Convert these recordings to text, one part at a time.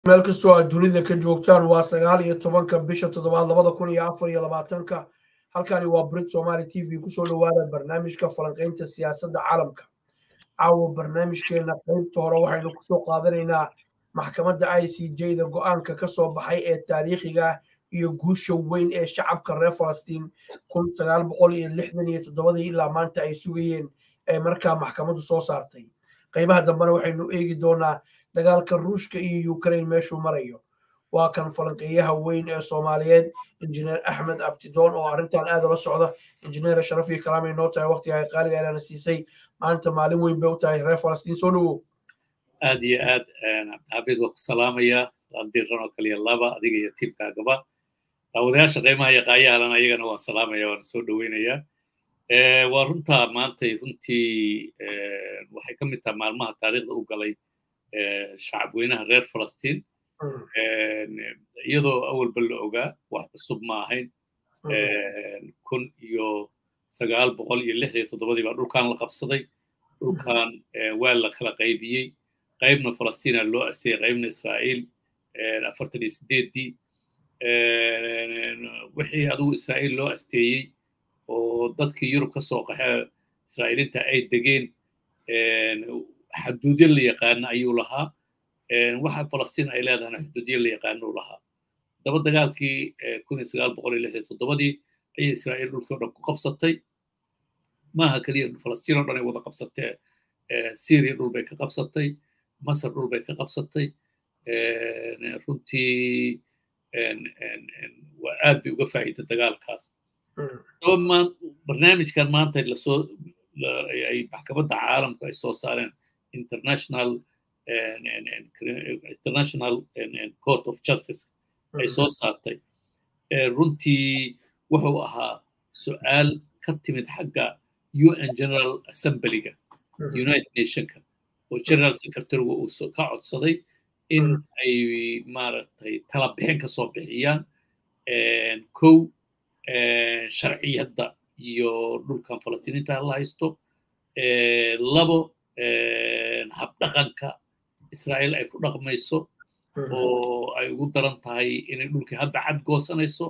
meel kastoo aad dunida ka joogtaan waa sagaal iyo tobanka bisha toddobaad labada kun iyo afar iyo labaatanka halkani waa brit somaali t v kusoo dhowaada barnaamijka falanqaynta siyaasadda caalamka caawa barnaamijkeena qaybta hore waxaynu kusoo qaadanaynaa maxkamadda i c j da go-aanka ka soo baxay ee taariikhiga iyo guusha weyn ee shacabka reer falastiin kun sagaal boqol iyo lixdan iyo toddobadii ilaa maanta ay sugayeen ee markaa maxkamaddu soo saartay qaybaha dambena waxaynu eegi doonaa dagaalka ruushka iyo ukraine meeshuu marayo waa kan falanqeeyaha weyn ee soomaaliyeed injineer axmed abtidoon oo arrintan aad ula socda injineer sharaf iyo kalaamay noo tahay waqtiga qaaliga inaana siisay maanta maalin weyn bay u tahay reer falastiin soo dhowow aad iyo aad cabdixafiid waa ku salaamaya diiran oo kaliya laba adiga iyo tiimkaagaba daawadayaasha qiimaha iyo qaayahalan ayagana waan salaamaya waana soo dhoweynayaa waa runtaa maantay runtii waxay ka mid tahay maalmaha taariikhda u galay shacabweynaha reer falastiin iyadoo awalba la ogaa wax cusub ma ahayn kun iyo sagaal boqol iyo lix iyo toddobadii baa dhulkan la qabsaday dhulkan waa la kala qaybiyey qaybna falastiina loo asteeyey qaybna israa'iil afartan iyo sideeddii wixii adigu israa'iil loo asteeyey oo dadkii yurub ka soo qaxee israa'iiliinta ay degeen xaduudyo la yaqaana ayuu lahaa waxa falastiin ay leedahana xuduudyo la yaqaana uu lahaa daba dagaalkii kun iyo sagaal boqol iyo lixdan toddobadii ayay israa'iil dhulkii o dhan ku qabsatay maaha keliya falastiin oo dhan ay wada qabsatee syria dhul bay ka qabsatay masar dhul bay ka qabsatay runtii waa aad bay uga faa'iida dagaalkaas daba barnaamijkan maanta lasoo ay maxkamadda caalamku ay soo saareen international international court of justice ay soo saartay runtii wuxuu ahaa su'aal ka timid xagga un general assemblyga united nationka oo general secretaryga uu ka codsaday in ay maaragtay tala bixin ka soo bixiyaan kow sharciyadda iyo dhulkan falastiiniinta la haysto labo habdhaqanka israa'iil ay ku dhaqmayso oo ay ugu daran tahay inay dhulkii hadda cad goosanayso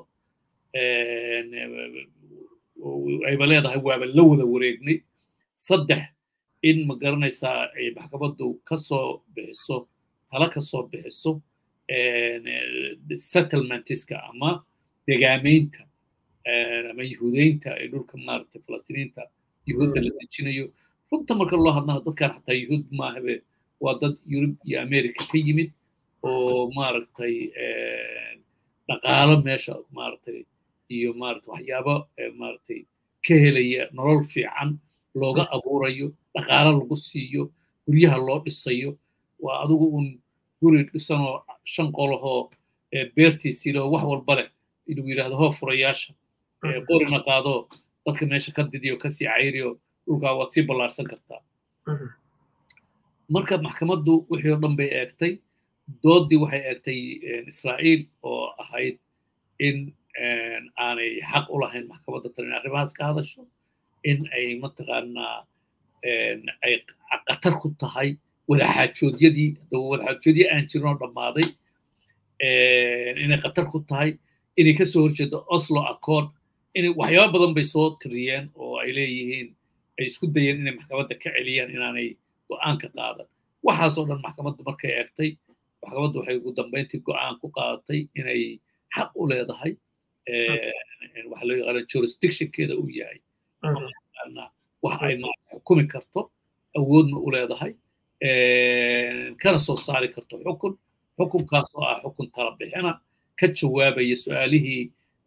ayba leedahay waaba la wada wareegnay saddex in ma garanaysaa ay maxkamaddu ka soo bixiso tala ka soo bixiso settlementiska ama degaamaynta ama yahuudeynta ee dhulka maaragtay falastiiniinta yahuudda la dejinayo runta marka loo hadlana dadkan xataa yahuud maahabe waa dad yurub iyo america ka yimid oo maaragtay dhaqaalo meesha maaragtay iyo maaragtay waxyaabo maaragtay ka helaya nolol fiican looga abuurayo dhaqaalo lagu siiyo guryaha loo dhisayo waa adigu un guri dhisanoo shan qolahoo beertiisii leh oo wax walba leh inuu yidhaahdo hoo furayaasha qorina qaado dadka meesha ka didiyo kasii cayriyo dhulkaa waad sii ballaarsan kartaa marka maxkamaddu wixii oo dhan bay eegtay doodii waxay eegtay israa'iil oo ahayd in aanay xaq u lahayn maxkamadda tan in arrimahaas ka hadasho in ay mataqaanaa ay qatar ku tahay wadaxaajoodyadii wadaxaajoodyo aan jirin oo dhammaaday inay qatar ku tahay inay ka soo horjeedo oslo accord inay waxyaaba badan bay soo tiriyeen oo ay leeyihiin ay isku dayeen inay maxkamadda ka celiyaan inaanay go'aan ka qaadan waxaasoo dhan maxkamaddu markay eegtay maxkamaddu waxay ugu dambayntii go'aan ku qaadatay inay xaq u leedahay waxa loo yaqaana jurisdictionkeeda uu yahay wax ay xukumi karto awoodna u leedahay kana soo saari karto xukun xukunkaas oo ah xukun tala bixina ka jawaabaya su'aalihii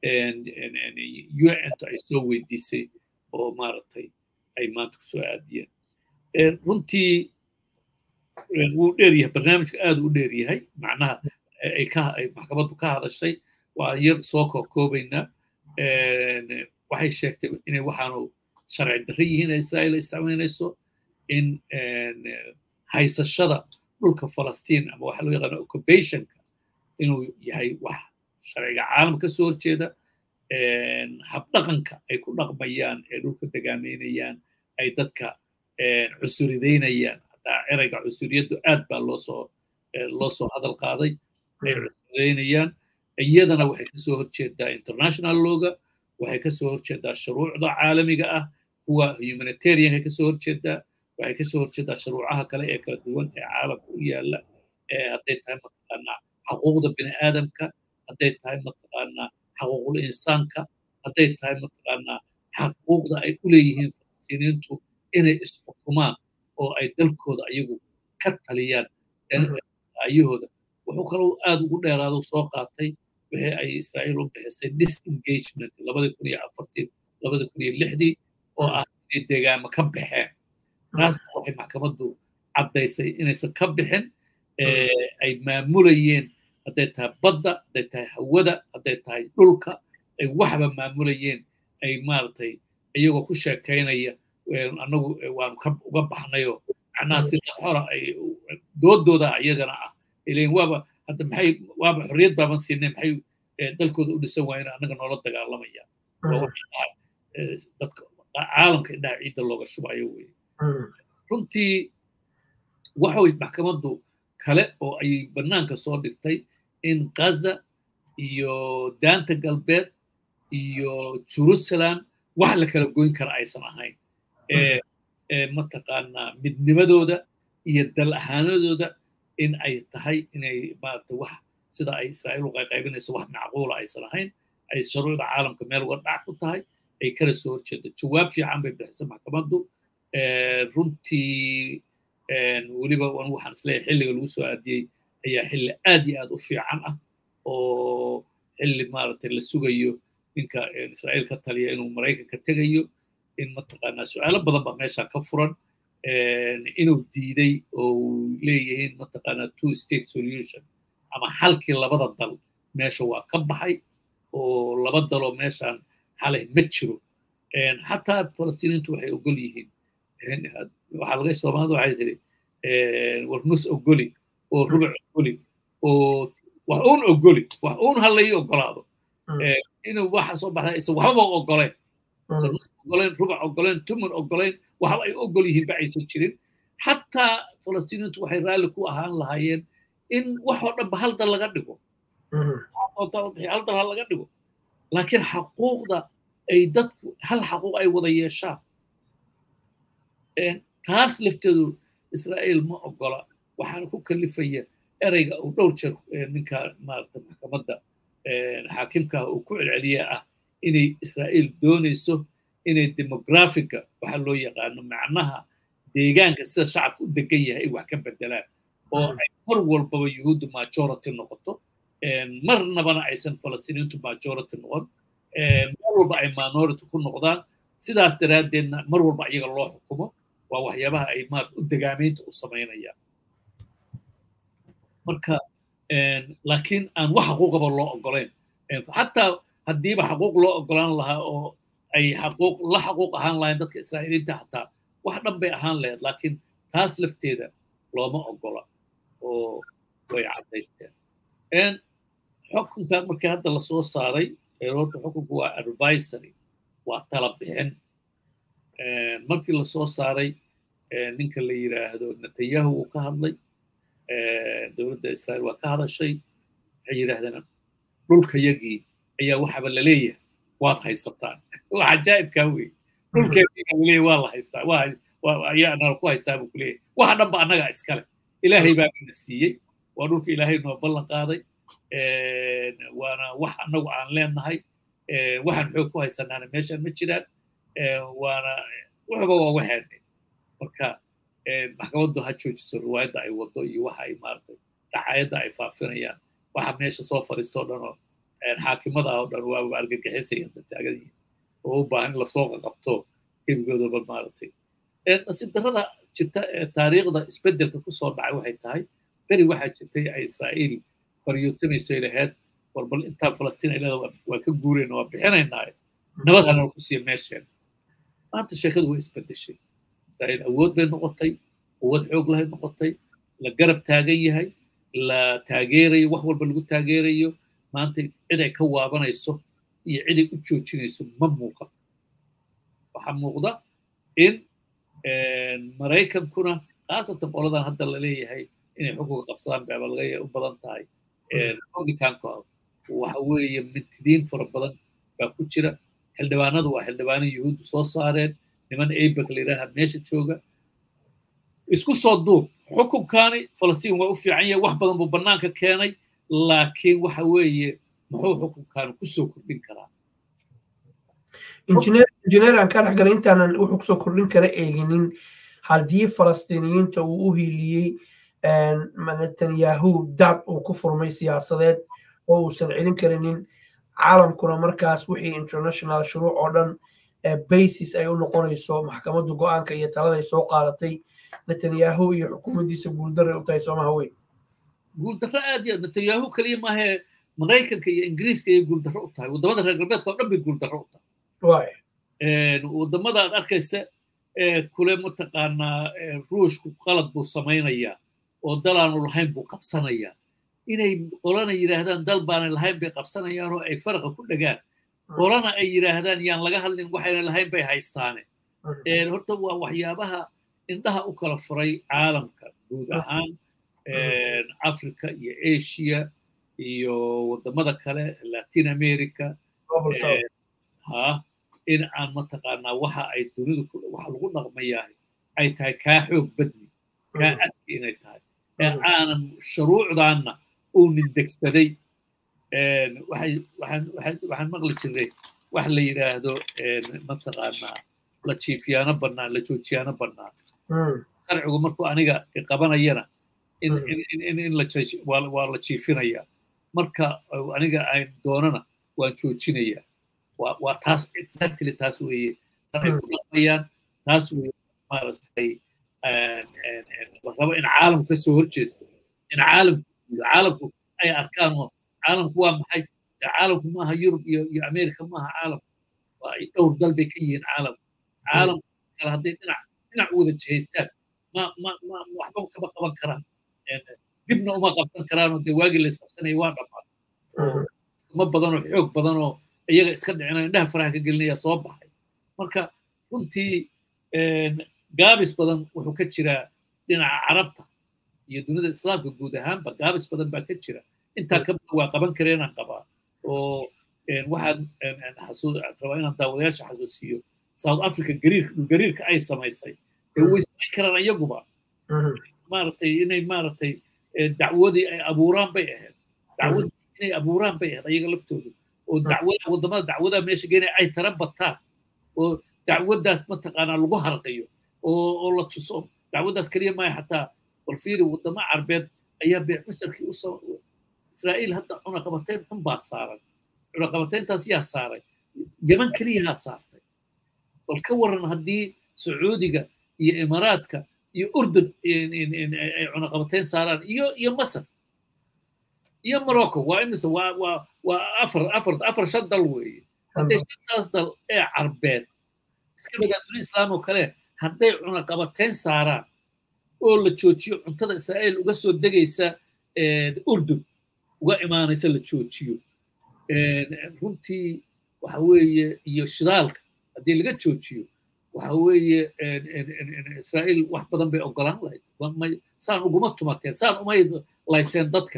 un-tu ay soo weydiisay oo maaragtay ay maanta kusoo aadiyeen runtii wuu dheer yahay barnaamijku aad u dheer yahay macnaha ay ka ay maxkamaddu ka hadashay waa yar soo kookoobaynaa waxay sheegtay inay waxaanu sharci darre yihiin ee israa'iil isticmaalayso in haysashada dhulka falastiin ama waxa loo yaqaana occupationka inuu yahay wax sharciga caalam ka soo horjeeda habdhaqanka ay ku dhaqmayaan ee dhulka degaameynayaan ay dadka cusuridaynayaan hataa ereyga cusuriyaddu aad baa loo soo loo soo hadal qaaday ay cusbaynayaan iyadana waxay kasoo horjeedaa international looga waxay kasoo horjeedaa shuruucda caalamiga ah kuwa humanitarianka kasoo horjeedaa waxay kasoo horjeedaa shuruucaha kale ee kala duwan ee caalamka u yaala hadday tahay mataqaanaa xaquuqda bini aadamka hadday tahay mataqaanaa xaquuqul insaanka hadday tahay mataqaanaa xaquuqda ay u leeyihiin falastiiniintu inay isxukumaan oo ay dalkooda ayagu ka taliyaan ayahooda wuxuu kaloo aad ugu dheeraado soo qaatay wixii ay israa'iil u bixisay disengagement labadii kun iyo afartii labadii kun iyo lixdii oo ah inay deegaamo ka baxeen taasna waxay maxkamaddu caddaysay inaysan ka bixin ay maamulayeen hadday tahay badda hadday tahay hawada hadday tahay dhulka ay waxba maamulayeen ay maaragtay iyagoo ku sheekaynaya annagu waanu ka uga baxnayoo macnaha sida xora ay doodooda iyagana ah ileen waaba hadda maxay waaba xorriyad baaban siinay maxay dalkooda u dhisan waayeen annaga noola dagaalamaya dadka caalamka indhaha ciidda looga shubayo weye runtii waxa way maxkamaddu kale oo ay bannaanka soo dhigtay in gaza iyo daanta galbeed iyo jerusalem wax la kala goyn kara aysan ahayn mataqaanaa midnimadooda iyo dal ahaanadooda in ay tahay inay maarata wax sida ay israa'iil u qayqaybinayso wax macquula aysan ahayn ay shuruucda caalamka meel uga dhac ku tahay ay kala soo horjeedo jawaab fiican bay bixisay maxkamaddu runtii weliba waxaan isleeyahay xilliga lagu soo aadiyey ayaa xilli aad iyo aad u fiican ah oo xilli maaragtay la sugayo ninka israa'iil ka taliya inuu maraykanka tegayo in mataqaanaa su-aalo badan baa meesha ka furan inuu diiday oo leeyihiin mataqaanaa two state solution ama xalkii labada dal meesha waa ka baxay oo laba daloo meeshaan xalay ma jiro xataa falastiiniintu waxay ogol yihiin waxaa laga soomaalida waxay tiri war nus ogoli oo rubuc ogoli oo wax uun ogoli wax uun ha lai ogolaado inuu waxa soo baxda isa waxbaba ogoleen nus ogoleen rubuc ogoleen tumun ogoleen waxba ay ogol yihiin ba aysan jirin xataa falastiiniintu waxay raalli ku ahaan lahaayeen in waxoo dhanba hal dal laga dhigo hal dal ha laga dhigo laakiin xaquuqda ay dadku hal xaquuq ay wada yeeshaan taas lafteedu israa'iil ma ogola waxaana ku kalifaya ereyga uu dhowr jeer ninka maarata maxkamadda xaakimka uu ku celceliya ah inay israa'iil doonayso inay demografiga waxa loo yaqaano macnaha deegaanka sida shacabka u degan yahay ay wax ka bedelaan oo ay mar walbaba yuhuuddu majority noqoto marnabana aysan falastiiniintu majority noqon mar walba ay minority ku noqdaan sidaas daraaddeedna mar walba iyaga loo xukumo waa waxyaabaha ay maarata u degaamaynta u samaynayaan marka laakiin aan wax xaquuqaba loo ogolayn xataa haddiiba xaquuq loo ogolaan lahaa oo ay xaquuq la xaquuq ahaan lahayn dadka israa'iiliinta xataa wax dhan bay ahaan lahayd laakiin taas lafteeda looma ogola oo way caddaysteen xukunka markii hadda lasoo saaray horta xukunku waa advisory waa tala bixin markii lasoo saaray ninka la yiraahdo netanyahu uu ka hadlay dowladda israa'iil waa ka hadashay waxay yidhaahdeen dhulkayagii ayaa waxaba laleeyahay waad haysataan wax cajaa'ibkaa wey dhulkeediina laleeyahay waa la haystaa ayaa nala ku haystaa buu kuleeyahay waxa dhanba annagaa iskale ilaahay baa na siiyey waa dhulka ilaahay noo ballan qaaday waana wax annagu aan leenahay waxaan xoog ku haysanaana meeshaan ma jiraan waana waxba waa waxaane marka maxkamaddu ha joojiso riwaayadda ay wado iyo waxa ay maaragtay dacayadda ay faafinayaan waxa meesha soo fadhiista oo dhan oo xaakimada ah oo dhan waaba argagixisaya taagan yihiin oo u baahan in lasoo qabto gebigoodaba maaragtay nasiib darrada jirta ee taariikhda isbeddelka kusoo dhacay waxay tahay beri waxaa jirtay ay israa'iil baryootamayso lahayd war bal intaa falastiin ay leeda waa ka guurayna waa bixinaynaa nabad hanala ku siiya meesheen maanta sheekadu way isbeddeshay israa'iil awood bay noqotay quwad xoog lahay noqotay la garab taagan yahay la taageerayo wax walba lagu taageerayo maanta cid ay ka waabanayso iyo cid ay u joojinayso ma muuqato waxaa muuqda in maraykankuna khaasatan qoladan hadda la leeyahay inay xukunka qabsadaan baaba laga u badan tahay republicanka waxa weeye mintidiin fara badan baa ku jira xildhibaanadu waa xildhibaano yuhuuddu soo saareen niman abek la yidhaaha meesha jooga isku soo duub xukunkaani falastiin waa u fiican yahay wax badan buu bannaanka keenay laakiin waxa weeye muxuu xukunkaani kusoo kordhin karaa injineer aan ka dhexgalay intaanan wuxuu kusoo kordhin kara eeginin haddii falastiiniyiinta uu u hiiliyey netanyahu daad uu ku furmay siyaasadeed oo uusan celin karinin caalamkuna markaas wixii international shuruuc oo dhan basis ay u noqonayso maxkamaddu go-aanka iyo talada ay soo qaadatay netanyahu iyo xukuumaddiisa guuldarre u tahay soomaha weyn guuldarro aad iyo netanyahu keliya maahee maraykanka iyo ingiriiska ayay guuldarro u tahay waddamada reer galbeedka oo dhan bay guuldarro u tahay waddamada aad arkaysa kule mataqaanaa ruushku qalad buu samaynayaa oo dal aanu lahayn buu qabsanayaa inay qolana yidhaahdaan dal baanay lahayn bay qabsanayaan oo ay faraqa ku dhagaan qolana ay yidhaahdaan yaan laga hadlin waxayna lahayn bay haystaane horta waa waxyaabaha indhaha u kala furay caalamka guud ahaan africa iyo asia iyo waddamada kale latin america ha in aan mataqaanaa waxa ay dunidu waxa lagu dhaqmayahay ay tahay kaa xoog badni kaa adki inay tahay ee aanan shuruucdaanna uu nindegsaday waxaan maqli jiray wax la yidhaahdo mataqaanaa la jiifiyaano bannaan la joojiyaano bannaan sharcigu markuu aniga qabanayana in waa la jiifinaya marka aniga ayn doonana waan joojinaya waa taas exactly taas weeye ay ku dhaqmayaan taas weye maaragtay la rabo in caalamku ka soo horjeesto in caalamku caalamku ay arkaan oo caalamku waa maxay caalamku maaha yurub iyo iyo america maaha caalamku waa ay dhowr dal bay ka yihiin caalamku caalamku kale hadday dhinac dhinac u wada jihaystaan ma ma ma waxba kama qaban karaan dibna uma qabsan karaanoo dee waagii la isqabsanaya waa dhammaan ma badanoo xoog badanoo iyaga iska dhicinaya indhaha faraha ka gelinaya soo baxay marka runtii gaabis badan wuxuu ka jiraa dhinaca carabta iyo dunida islaamka guud ahaanba gaabis badan baa ka jira intaa ka badan waa qaban kareenaan qabaa oo waxaan rabaa inaan daawadayaasha xasuusiyo south africa gariirka gariirka ay samaysay way samayn karaan iyaguba maaragtay inay maaragtay dacwadii ay abuuraan bay ahayd dacwadii inay abuuraan bay ahayd ayaga laftoodu oo dacwada waddamada dacwada meesha geenaya ay tara bataan oo dacwaddaas mataqaanaa lagu harqiyo oo oo la tuso dacwaddaas keliya maaha xataa bal fiiri waddamo carbeed ayaa beec mushtarkii u israa'iil hadda cunaqabatayn xun baa saaran cunaqabatayntaas yaa saaray yaman keliyahaa saartay bal ka waran haddii sacuudiga iyo imaaraadka iyo urdun ay cunaqabatayn saaraan iyo iyo masar iyo morocco waa imise waa waa waa afar afar afar shan dal weeye hadday shantaas dal ee carbeed iska badaa duni islaam oo kale hadday cunaqabatayn saaraan oo la joojiyo cuntada israa'iil uga soo degaysa urdun uga imaanaysa la joojiyo runtii waxa weeye iyo shidaalka haddii laga joojiyo waxa weeye israa'iil wax badan bay ogolaan lahayd saan uguma tumateen saan umay layseen dadka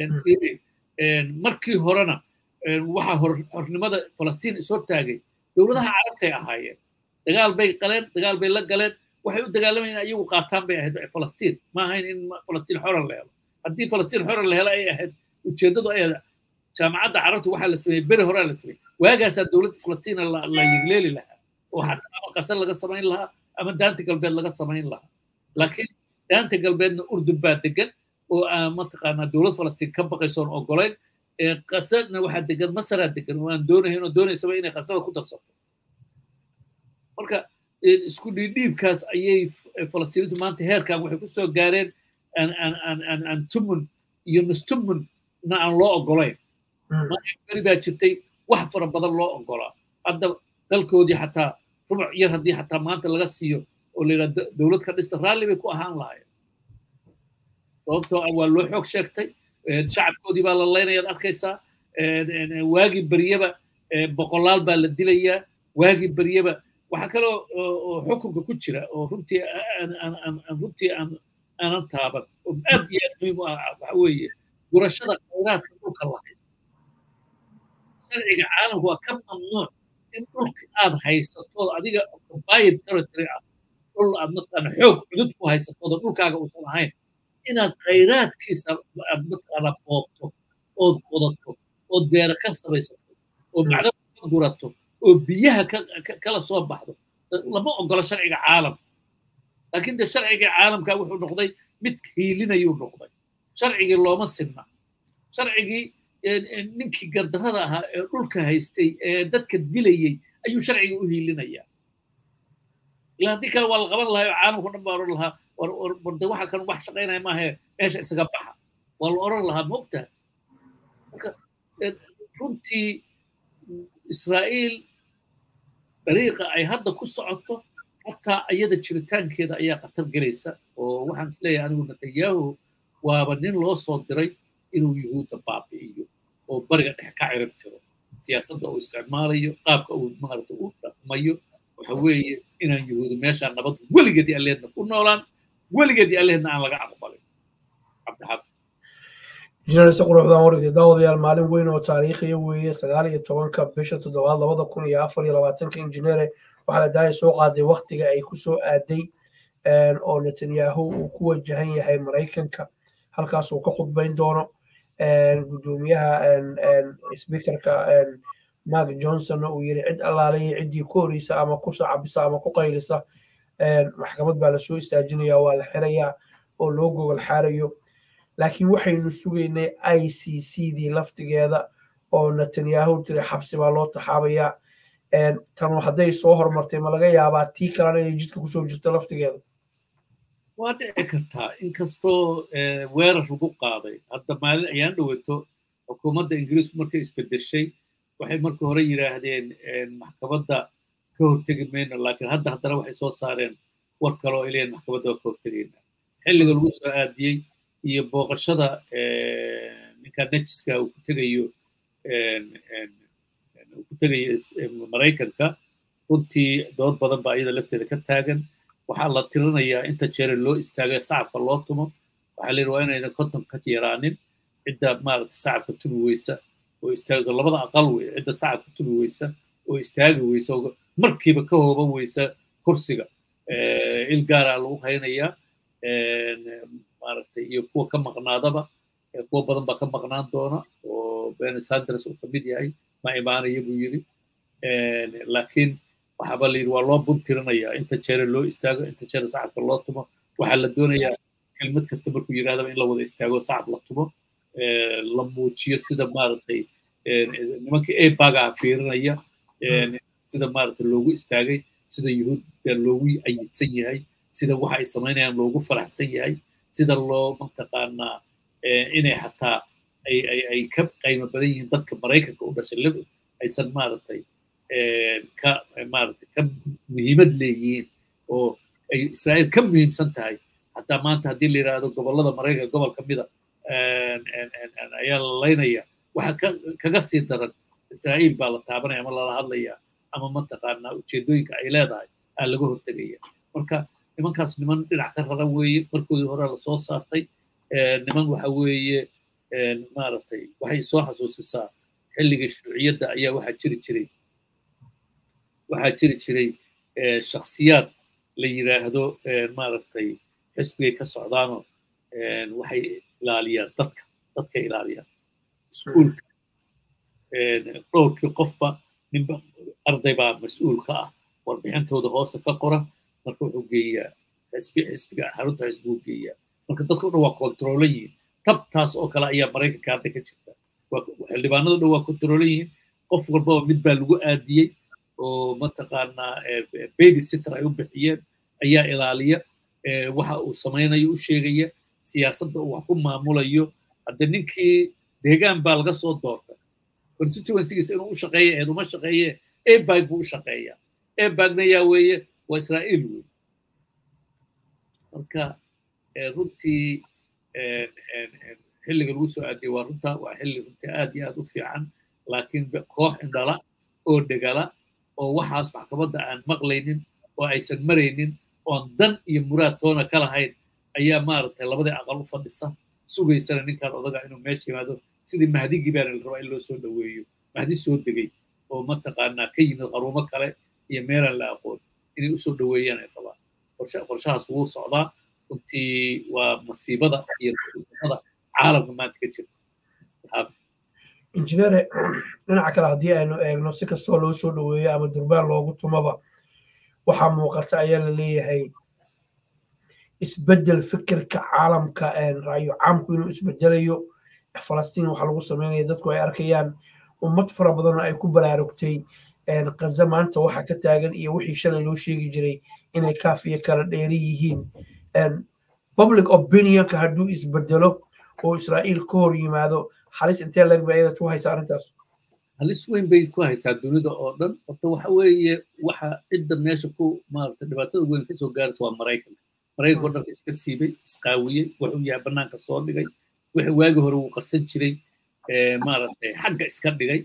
markii horena waxaa hornimada falastiin ishortaagay dowladaha carabtay ahaayeen dagaal bay qaleen dagaal bay la galeen waxay u dagaalamayeen iyagu qaataan bay ahayd falastiin ma ahayn in falastiin xoran la helo haddii falastiin xoran la helo ay ahayd ujeeddadu ay jaamacadda carabta waxaa la sameeyey beri horaa la sameeyey waagaasaa dowladda falastiina la yegleeli lahaa oo xataa ama qasar laga samayn lahaa ama daanta galbeed laga samayn lahaa laakiin daanta galbeedna urdun baa degan oo aan mataqaanaa dowlad falastiin ka baqaysoon ogolayn qasarna waxaa degan masaraa degan oo aan doonahayn oo doonaysaba inay qasada ku darsato marka isku dhiidhiibkaas ayay falastiiniintu maanta heerkan waxay kusoo gaareen aan tumun iyo nustumun na aan loo ogolayn beri baa jirtay wax fara badan loo ogolaa hadda dalkoodii xataa rubuc yar haddii xataa maanta laga siiyo oo la yidhaha dowlad ka dhista raalli bay ku ahaan lahayen sababtoo ah waa loo xoog sheegtay shacabkoodii baa la laynayaad arkaysaa waagii beryaba boqolaal baa la dilayaa waagii beryaba waxaa kaloo oo xukunka ku jira oo runtii runtii aanan taaban oo aad iyo aad muhiim u ah waxa weeye gurashada khayraadka dhulka la haysto sharciga caalamka waa ka mamnuuc in dhulka aad haysatood adiga occupied territory ah dhul aad mataqaana xoog cudud ku haysatooda dhulkaaga uusan ahayn inaad khayraadkiisa aad mataqaana boobto ood qodato ood beera ka samaysato oo macdada ka gurato oo biyaha kala soo baxdo lama ogola sharciga caalamka laakiin de sharciga caalamka wuxuu noqday mid hiilinayuu noqday sharcigii looma sinna sharcigii ninkii gardarrada ahaa ee dhulka haystay ee dadka dilayey ayuu sharciga u hiilinayaa ilaa haddii kale waa la qaban lahaa oo caalamka dhan baa odhan lahaa warde waxa kan wax shaqaynaya maahe meesha isaga baxa waa la odhan lahaa moogtaha marka runtii israa'iil dariiqa ay hadda ku socoto xataa iyada jiritaankeeda ayaa khatar gelaysa oo waxaan isleeyahay anigu netanyahu waaba nin loo soo diray inuu yuhuudda baabi'iyo oo bariga dhex ka cirib tiro siyaasadda uu isticmaalayo qaabka uu maarata u dhaqmayo waxa weeye inaan yuhuudi meeshaa nabad weligeedii alleedna ku noolaan weligeedii alleedna aan laga aqbalin cabdixaafid injineer si quruxdan waridi daawadayaal maalin weyn oo taariikhiya weeye sagaal iyo tobanka bisha toddobaad labada kun iyo afar iyo labaatanka injineere waxaa la daaya soo qaaday waktiga ay ku soo aaday oo netanyahu uu ku wajahan yahay maraykanka halkaas uu ka khudbayn doono gudoomiyaha speakerka mark johnson uu yiri cid allaalaya ciddii ku horeysa ama ku sacabisa ama ku qaylisa maxkamad baa lasoo istaajinaya waa la xirayaa oo loo gogol xaarayo laakiin waxaynu sugaynay i c c dii laftigeeda oo netanyahu tiri xabsi baa loo taxaabayaa tan hadday soo hormartay ma laga yaabaa tii kalena inay jidka kusoo jirto laftigeeda waa dhici kartaa inkastoo weerar lagu qaaday hadda maalin ayaan dhowato xukuumadda ingiriisku markay isbedeshay waxay marka hore yidhaahdeen maxkamadda ka hortegi mayno laakiin hadda haddana waxay soo saareen war kale oo ay leeyihin maxkamadda waa ka hortegayna xilliga lagu soo aadiyey iyo booqashada ninka nejiska uu ku tegayo uu ku tegayo maraykanka runtii dood badan baa iyada lafteeda ka taagan waxaa la tirinayaa inta jeere loo istaagay sacabka loo tumo waxaa la yidhi waa inaynan konton ka yaraanin cidda maaragta sacabka tumi weysa oo istaagso labada aqal wey cidda sacabka tumi weysa oo istaagi weysa oo markiiba ka hooban weysa kursiga il gaaraa lagu haynayaa maaragtay iyo kuwa ka maqnaadaba kuwa badan baa ka maqnaan doona oo beni sanders uu kamid yahay ma imaanaya buu yidhi laakiin waxaaba la yidhi waa loo buntirinayaa inta jeere loo istaago inta jeere sacabka loo tumo waxaa la doonayaa kelmad kasta markuu yidhahdaba in la wada istaago sacab la tumo la muujiyo sida maaragtay nimanka ebagaa fiirinaya sida maaragtay loogu istaagay sida yuhuudda loogu ayidsan yahay sida waxa ay samaynayaan loogu faraxsan yahay sida loo mataqaanaa inay xataa ay ay ay ka qaymo badan yihiin dadka maraykanka u dhashay aysan maaragtay ka maaragtay ka muhiimad leeyihiin oo ay israa'iil ka muhiimsan tahay hataa maanta haddii la yidhaahdo gobollada maraykanka gobol ka mida ayaa la laynaya waxa kaga sii daran israa'iil baa la taabanaya ama lala hadlaya ama mataqaanaa ujeedooyinka ay leedahay aa laga hortegaya marka nimankaas niman dhinac ka rara weeye markoodii hore lasoo saartay niman waxa weeye maaragtay waxay soo xasuusisaa xilligii shuuciyadda ayaa waxaa jiri jiray waxaa jiri jiray shakhsiyaad la yidhaahdo maaragtay xisbigay ka socdaanoo waxay ilaaliyaan dadka dadkay ilaaliyaan iskuulka dhowrkii qofba ninba arday baa mas-uul ka ah warbixintooda hoosta ka qora marka wuxuu geeyaa xisbi xisbiga xarunta xisbiguu geeyaa marka dadka o dhan waa kontroolan yihiin tabtaas oo kale ayaa maraykanka hadda ka jirta xildhibaanado dhan waa kontroolan yihiin qof walbaba mid baa lagu aadiyey oo mataqaanaa baby sitter ay u bixiyeen ayaa ilaaliya waxa uu samaynayo u sheegaya siyaasadda uu wax ku maamulayo hadde ninkii deegaan baa laga soo doortay constituencygiisa inuu u shaqeeya eed uma shaqeeye ebag buu u shaqeeyaa ebagna yaa weeye waa israa'iil wey marka runtii xilliga lagu soo aadiyey waa runta waa xilli runtii aad iyo aad u fiican laakiin koox indhala oo dhegala oo waxaas maxkamadda aan maqlaynin oo aysan maraynin oon dan iyo muraad toona ka lahayn ayaa maaragtay labadii aqal u fadhisa sugaysana ninkaan odaga inuu meesha yimaado sidii mahdigii baana la rabaa in loo soo dhoweeyo mahdi soo degay oo mataqaanaa ka yimid qaruumo kale iyo meelaan la aqoon inay usoo dhoweeyaan ay qabaan qorshahaas wuu socdaa runtii waa masiibada iyo masiibada caalamka maanta ka jirta injineere dhinaca kale haddii aynu eegno si kastoo loo soo dhoweeyo ama durbaan loogu tumaba waxaa muuqata ayaa la leeyahay isbeddel fikirka caalamka raayo caamku inuu isbedelayo falastiin waxaa lagu sameynaya dadku ay arkayaan ummad fara badanoo ay ku baraarugtay kaza maanta waxa ka taagan iyo wixii shalay loo sheegi jiray inay kaafiya kala dheeri yihiin public opinionka hadduu isbedelo oo israa'iil ka hor yimaado halis intee lag ba ayada ku haysaa arrintaas halis weyn bay ku haysaa dunida oo dhan horta waxa weeye waxa cidda meesha ku maarata dhibaatada weyn kasoo gaaraysa waa maraykanka maraykanka oo dhanka iska siibay isqaawiyey wuxuu yahay bannaanka soo dhigay wixii waagi hore uu qarsan jiray maaragtay xagga iska dhigay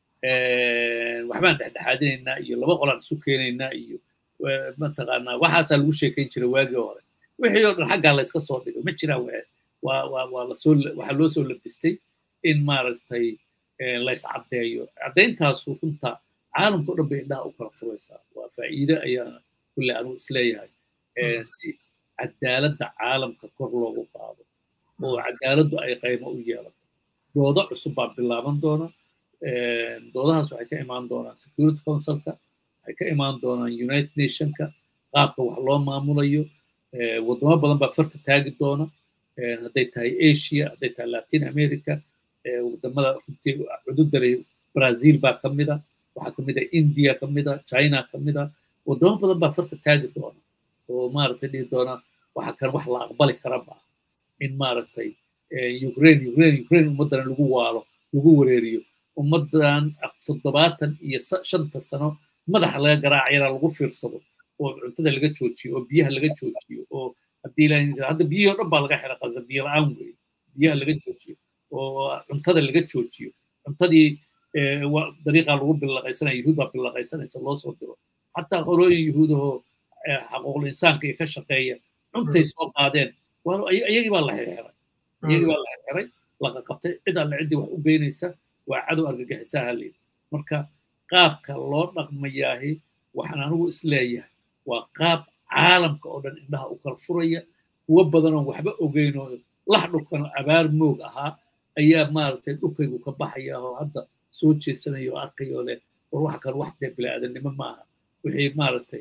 waxbaan dhexdhexaadinaynaa iyo laba qolaan isu keenaynaa iyo mataqaanaa waxaasaa lagu sheekayn jiray waagii hore wixii oo dhan xaggaa la iska soo dhigay ma jiraan waa waa waa lasoo waxaa loo soo labistay in maaragtay la iscaddeeyo caddayntaasu runta caalamka o dhan bay indhaha u kala furaysaa waa faa'iide ayaa kulle anugu isleeyahay si cadaaladda caalamka kor loogu qaado oo cadaaladdu ay qaymo u yeelato doodo cusub baa bilaaban doona doodahaas waxay ka imaan doonaan security councilka waxay ka imaan doonaan united nationka qaabka wax loo maamulayo waddamo badan baa farta taagi doona hadday tahay asia hadday tahay latin america wadamada runtii cududare brazil baa ka mida waxaa ka mid a india ka mida china ka mida waddamo badan baa farta taagi doona oo maaragtay dhihi doona waxa kan wax la aqbali kara ma in maaragtay ukraine ukraine ukraine ummaddana lagu waalo lagu wareeriyo ummaddan toddobaatan iyo shanta sano madaxa laga garaacayana lagu fiirsado oo cuntada laga joojiyo oo biyaha laga joojiyo oo haddii ilaahay hadda biyihii oo dhan baa laga xira qasa biyo la-aan weeye biyaha laga joojiyo oo cuntada laga joojiyo cuntadii dariiqaa lagu billaqaysanaya yuhuud baa billaqaysanaysa loo soo diro xataa qolooyin yuhuudahoo xaquuqul insaanka iyo ka shaqeeya cuntay soo qaadeen iyagii baa la xirxiray iyagii baa la xirxiray laqa qabtay cid alle ciddii wax u geynaysa waa cadow argagixisaa haleyda marka qaabka loo dhaqmayaahi waxaan anigu isleeyahay waa qaab caalamka oo dhan indhaha u kala furaya kuwo badanoo waxba ogeyn oo lax dhulkano abaar moog ahaa ayaa maaragtay dhulkaygu ka baxaya oo hadda soo jeesanaya oo arkayoo leh war waxa kale wax dee bini'aadanimo maaha wixii maaragtay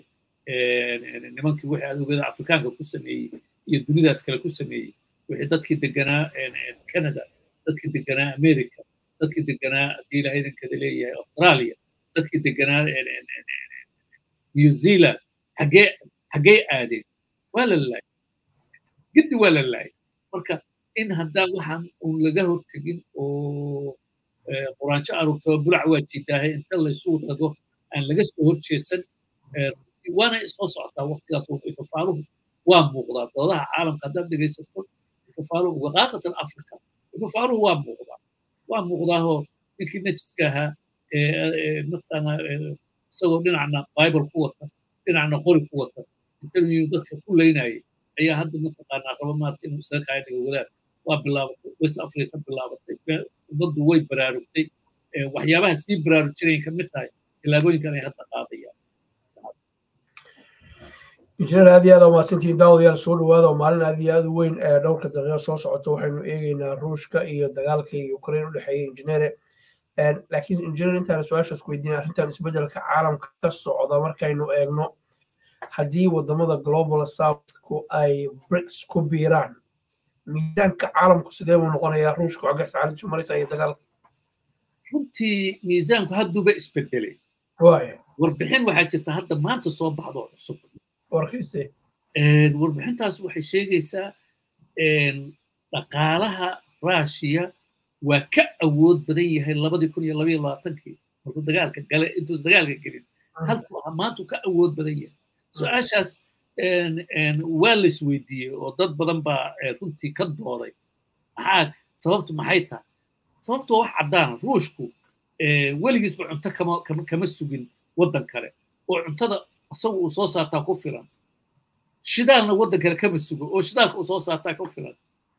nimankii wixii adoogada afrikaanka ku sameeyey iyo dunidaas kale ku sameeyey wixii dadkii deganaa canada dadkii deganaa america dadkii deganaa haddii ilahay idinkada leeyahay australia dadkii deganaa new zealand xaggee xaggee aadeen waa la laayay giddi waa la laayay marka in haddaan waxaan uun laga hortegin oo quraanjo aruurtaba bulac waa jidaahay inta laysugu tago aan laga soo horjeesan waana soo socotaa waqtigaas ifafaaluhu waa muuqdaa doodaha caalamka haddaad dhegaysato ifafaaluhu khaasatan africa ifafaaluhu waa muuqdaa waa muuqdaahoo ninkii najiska ahaa mataqaana isagoo dhinacna bible ku wata dhinacna qori ku wata intanuu dadka ku leynayay ayaa hadda mataqaanaa raba maarata inuu isaga kaaya dhiga wadaad waa bilaabatay west africa bilaabatay ummaddu way baraarugtay waxyaabaha sii baraarujinayn ka mid tahay tillaabooyinkan ay hadda qaadayaan injineer aad iyo aad umahadsantihiin daawadayaal soo dhawaada oo maalin aad iyo aad u weyn ee dhowrka daqiiqo soo socota waxaynu eegeynaa ruushka iyo dagaalka iyo ukraine u dhexeeya injineere laakiin injineer intaan su-aashaas ku weydiinay arrintan isbeddelka caalamka ka socda markaynu eegno haddii wadamada global southku ay brics ku biiraan miisaanka caalamku sidee buu noqonayaa ruushka xoggaas arrintu maraysa iyo dagaalka runtii miisaanku hadduuba isbedelay waaya warbixin waxaa jirta hadda maanta soo baxdo cusub warkiise warbixintaas waxay sheegaysaa dhaqaalaha ruushiya waa ka awood badan yahay labadii kun iyo labaiyo labaatankii markuu dagaalka gale intuus dagaalka gelin halkuu maanta ka awood badan yahay su-aashaas waa la isweydiiyey oo dad badan baa runtii ka dooday maxaa sababtu maxay tahay sababtu wax caddaana ruushku weligiisba cunto kama kama kama sugin waddan kale oo cuntada isagu uu soo saartaa ku filan shidaalna waddan kale kama sugo oo shidaalka uu soo saartaa ku filan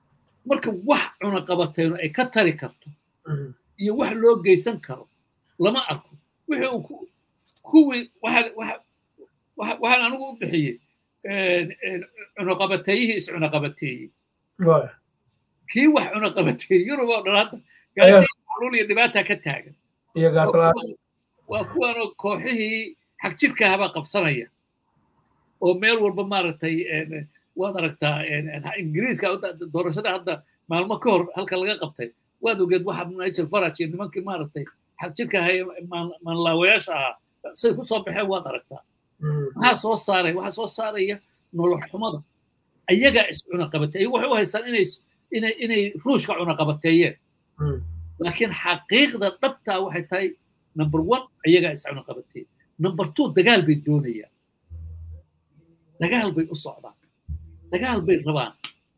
marka wax cunaqabatayno ay ka tari karto iyo wax loo geysan karo lama arko wixii uu kuwii waxaan anigu u bixiyey cunaqabateeyihii is cunaqabateeyey kii wax cunaqabateeyey yurub oo dhan hadda gaajayxaluul iyo dhibaata ka taagan waa kuwanoo kooxihii xagjirka ahabaa qabsanaya oo meel walba maaragtay waad aragtaa ingiriiska doorashada hadda maalmo ka hor halka laga qabtay waad ogeed waxa nigel farage iyo nimankii maaragtay xagjirka ahay maanlaawayaasha ahaa say ku soo baxeen waad aragtaa maxaa soo saaray waxaa soo saaraya nolol xumada ayagaa is cunaqabateeye waxay u haystaan inay inay inay ruushka cunaqabateeyeen laakiin xaqiiqda dhabtaa waxay tahay number one ayagaa is cunaqabateeye number two dagaal bay doonayaan dagaal bay u socdaan dagaal bay rabaan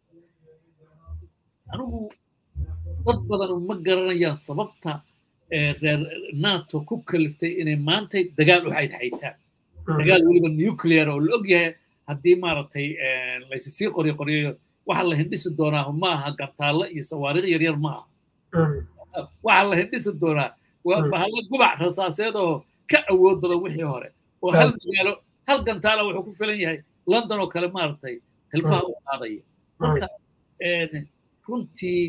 anigu dad badan ma garanayaan sababta reer nato ku kaliftay inay maantay dagaal u xaydxaytaan dagaal weliba nuclear oo la og yahay haddii maaragtay laysi sii qoryo qoryayo waxa la hindhisi doonaa ma aha gantaallo iyo sawaariikh yaryar ma aha waxa la hindhisi doonaa waa bahalla gubac rasaaseed oo ka awood badan wixii hore oo hal magaalo hal gantaala wuxuu ku filan yahay london oo kale maaragtay hilfaha u qaadaya marka runtii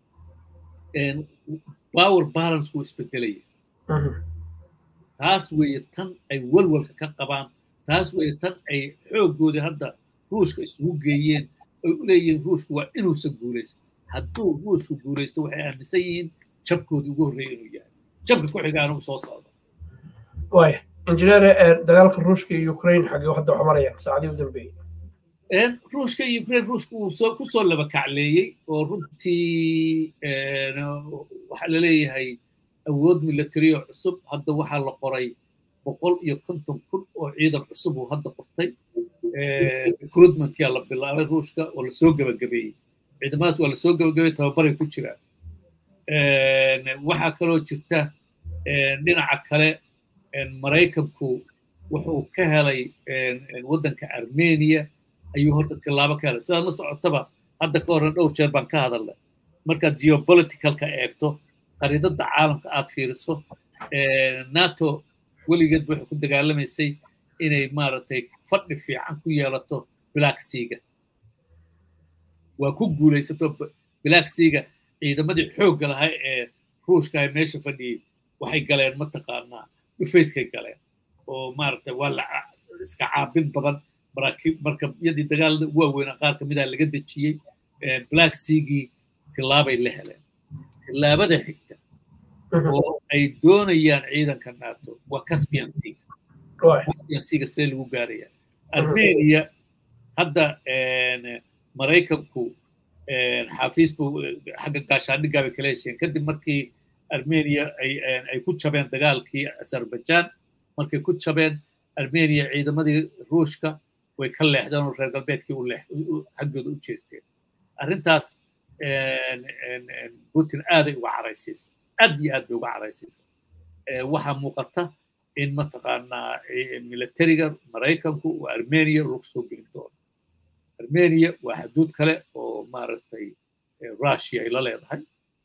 power balance wuu isbedelaya taas weeye tan ay walwalka ka qabaan taas weeye tan ay xooggoodii hadda ruushka isugu geeyeen ay u leeyihiin ruushku waa inuusan guulaysan hadduu ruushku guulaysto waxay aaminsan yihiin jabkoodii ugu horreeya inuu yahay jabka ku xigaana uu soo socdo waaya injineer dagaalka ruushka iyo ukraine xagee hadda wax marayaan saacadii u dambeeyey ruushka iyo ukraine ruushka uu soo ku soo laba kacleeyey oo runtii waxaa la leeyahay awood military oo cusub hadda waxaa la qoray boqol iyo konton kun oo ciidan cusub uu hadda qortay recruitment yaa la bilaabay ruushka oo lasoo gebagabeeyey ciidamadaas waa lasoo gebagabeeyey tababaray ku jiraan waxaa kaloo jirta dhinaca kale maraykanku wuxuu ka helay waddanka armenia ayuu horta tilaabo ka helay sidaad la socotaba hadda ka horren dhowr jeer baan ka hadalnay markaad geopoliticalka eegto qariidada caalamka aad fiiriso nato weligeed waxay ku dagaalamaysay inay maaragtay fadhi fiican ku yeelato black seaga waa ku guulaysato black seaga ciidamadii xoogga lahaa ee ruushka ay meesha fadhiyey waxay galeen mataqaanaa dhufayskay galeen oo maaragtay waa la iska caabin badan maraakiib markabyadii dagaalada ugu waaweynaa qaar ka mida laga dejiyey black seagii tilaabay la heleen tilaabada xigta oo ay doonayaan ciidanka nato waa caspian seaga caspian seaga see lagu gaaraya armenia hadda maraykanku xafiis buu xagga gaashaandhiggaa bay kala hesheen kadib markii armenia ay ku jabeen dagaalkii azerbaijan markay ku jabeen armenia ciidamadii ruushka way ka leexdeen oo reer galbeedkii xaggooda u jeesteen arrintaas putin aaday uga caraysiisa aad iyo aad bay uga caraysiisa waxaa muuqata in mataqaanaa militariga maraykanku uu armenia lagu soo gelin doono armenia waa xaduud kale oo maaragtay russia ay la leedahay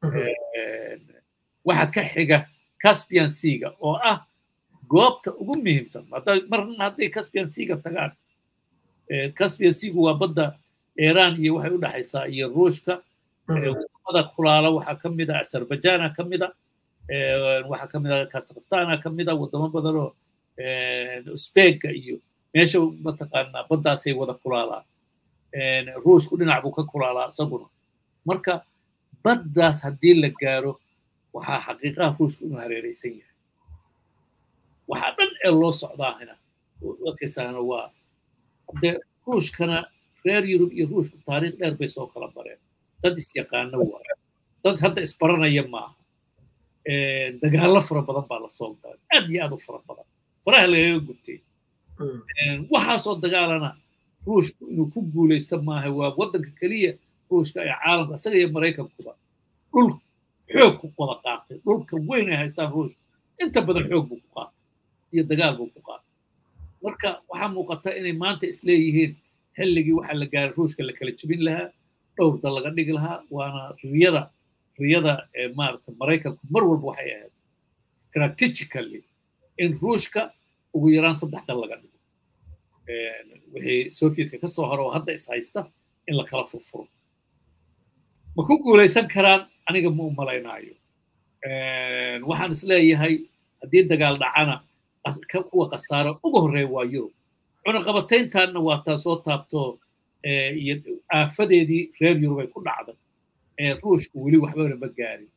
waxa ka xiga caspian seaga oo ah goobta ugu muhiimsan marna hadday caspian seaga tagaan caspian seagu waa badda iran iyo waxay u dhexaysaa iyo ruushka wadamada kulaala waxaa ka mid a azerbaijana ka mid a waxaa ka mid a kazakhstana ka mid a wadamo badan oo usbega iyo meesha mataqaanaa baddaasay wada kulaalaan ruushku dhinac buu ka kulaalaa isaguna marka baddaas haddii la gaaro waxaa xaqiiqaha ruushku inuu hareeraysan yahay waxaa dhan ee loo socdaahina arkaysaana waa de ruushkana reer yurub iyo ruushku taariikh dheer bay soo kala bareen dad isyaqaano waa dad hadda isbaranaya maaha dagaallo fara badan baa lasoo galay aad iyo aad u fara badan faraha lagaga gubtay waxaasoo dagaalana ruushku inuu ku guulaysto maaha waa waddanka keliya ruushka ee caalamka isaga iyo maraykankuba dhul xoog ku wada qaatay dhulka weyn ay haystaan ruushka inta badan xoog buu ku qaatay iyo dagaal buu ku qaatay marka waxaa muuqata inay maanta isleeyihiin xilligii waxaa la gaaray ruushka la kala jebin lahaa dhowr dal laga dhigi lahaa waana riyada riyada maarata maraykanku mar walba waxay ahayd strategically in ruushka ugu yaraan saddex dal laga dhigo wixii sovietka ka soo hore oo hadda is haysta in la kala furfuro ma ku guulaysan karaan aniga ma u malaynaayo waxaan is leeyahay haddii dagaal dhacana kuwa khasaaro ugu horreeya waa yurub cunaqabatayntaanna waa taa soo taabto iyo aafadeedii reer yurub ay ku dhacday ruushku weli waxbana ma gaarin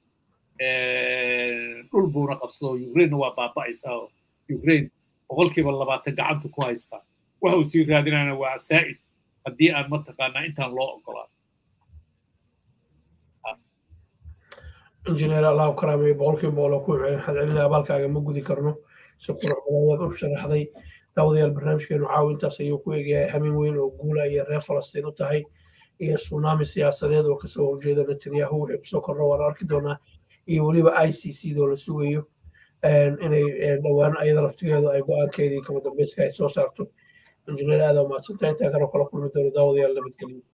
dhul buuna qabsado ukrainena waa baaba'aysaa oo ukraine boqolkiiba labaatan gacanta ku haystaa waxa uu sii raadinayna waa saa'id haddii aan mataqaanaa intaan loo ogolaan injineer allahu karaamay boqolkiiba boqol oo ku hadcelinaya abaalkaaga ma gudi karno si qurux badan ayaad u sharaxday daawadayaal barnaamijkeenu caawintaas ayuu ku eegayahay hameen weyn oo guula ayay reer falastiin u tahay iyo tsunami siyaasadeed oo kasoo horjeeda netanyahu wixii kusoo korro waan arki doonaa iyo weliba i c c doo la sugayo inay dhowaan ayada laftigeedu ay go-aankeedii kama dambeyska ay soo saarto injineer aada umahadsantahay intaa kale kala kulmi doono daawadayaal nabadgelyo